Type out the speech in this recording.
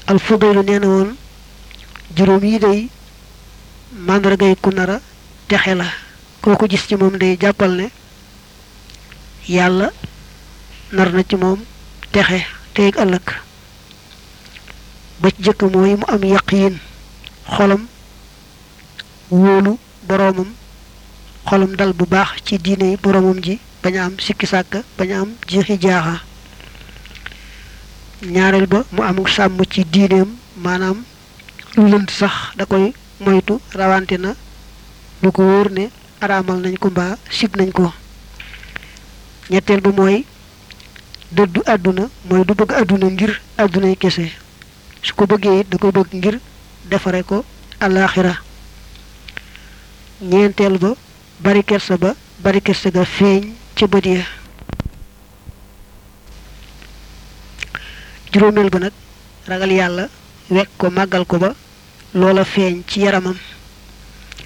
al fudaylu nee na woon juróom yi day màndargay ku nara texe la koo ko gis ci moom day jàppal ne yàlla nar na ci moom texe teeg ëllëg ba ci jëkk mooy mu am yaqiin xolam wóolu boroomam xolam dal bu baax ci diine yi boroomam ji bañ a am sikki sàkk bañ a am jiixi jaaxa ñaareel ba mu amul sàmm ci diineem maanaam lu lënt sax da koy moytu rawante na lu ko wóor ne araamal nañ ko mbaa sib nañ ko ñetteel ba mooy dëddu àdduna mooy du bëgg àdduna ngir àddunay kese su ko bëggee it da koy bëgg ngir defare ko alaaxira ñeenteel ba bari kersa ba bari kersa ga feeñ ca bët ya juróomeel ba nag ragal yàlla wekk ko màggal ko ba loola feeñ ci yaramam